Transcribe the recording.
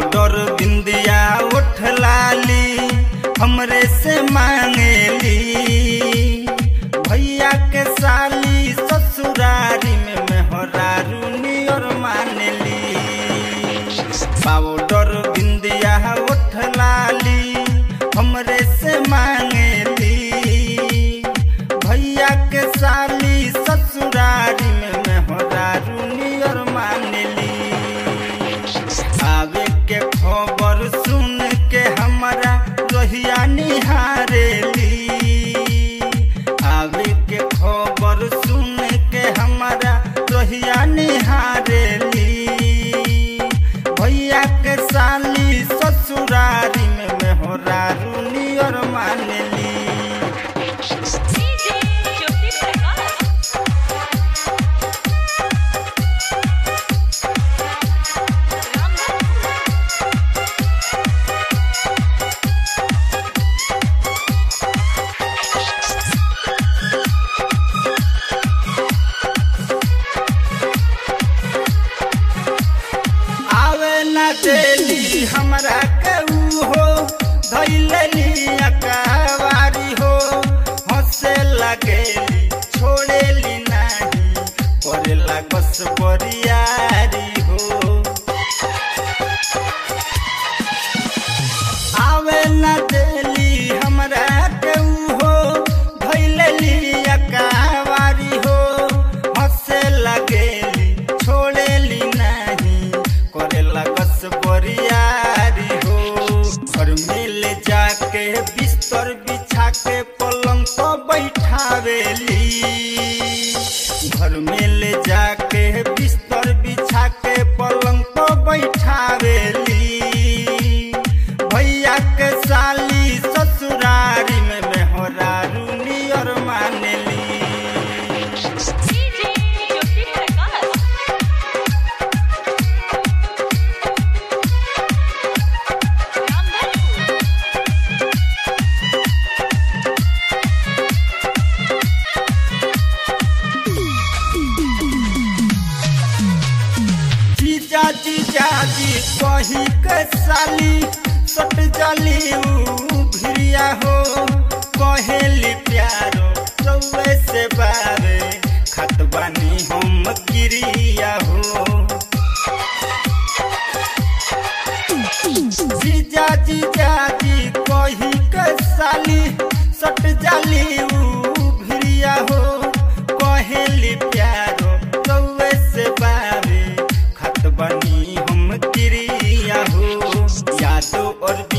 powder बिंदिया उठ लाली हमरे से मांगेली भैया के साली ससुरारी में मेहरारू नियर मानेली पाउडर बिंदिया उठ लाली हमरे से मांगेली भैया के साली ससुरारी में मेहरारू नियर मानेली आवे के खबर सुन के हमारा रोहिया निहारेली आवे के खबर सुन के हमारा रोहिया निहारेली भैया के साली ससुरारी में मेहरारू नियर मानेली डीजे ज्योति प्रकाश रामधनपुर आवे ना देली हमरा केहू हो धैलेली अकावारी हो हंसे लगेली छोड़ेली नाही करेला कस बरियारी हो आवे ना देली हमरा केहू हो धैलेली अकावारी हो हंसे लगेली छोड़ेली नाही करेला कस बरियारी हो घर मिल जाके बिस्तर बिछा के पलंग पर बैठावेली घर में ले जाके बिस्तर बिछा के पलंग पर बैठावेली भैया के साली ससुरारी में मेहरारू नियर मानेली डीजे ज्योति प्रकाश रामधनपुर जीजा जीजा जी कही के साली सट जाली ऊ भिरिया हो कहेली प्यारो रउए से बारे खत बानी हम किरिया हो जीजा जीजा जी कही के साली सट जाली ऊ भिरिया हो कहेली प्यारो रउए से बारे खत बनी हम किरिया हो यादो और